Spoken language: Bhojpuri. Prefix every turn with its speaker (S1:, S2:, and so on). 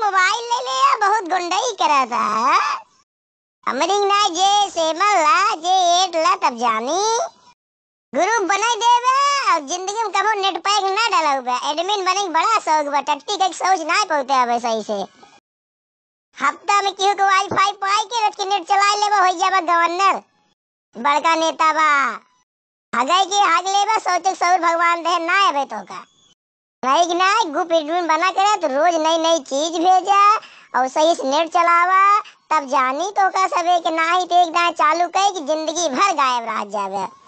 S1: मोबाइल ले ले या बहुत गुंडई करता है हमरिंग ना जे सेमल ला जे एट ला तब जानी ग्रुप बनाई देवे और जिंदगी में कबो नेट पैक ना डाला हुआ एडमिन बने के बड़ा शौक बा टट्टी का सोच ना पहुंचे अब सही से हफ्ता में केहू के वाईफाई पाई के रख के नेट चला लेबा हो जाबा गवर्नर बड़का नेता बा हगई के हग लेबा सोचे सौर भगवान दे ना आवे तो का नहीं कि नहीं ग्रुप एडमिन बना करे तो रोज नई नई चीज भेजा और सही से नेट चलावा तब जानी तो का सबे के ना ही तो एक दाएं चालू कई कि जिंदगी भर गायब रह जावे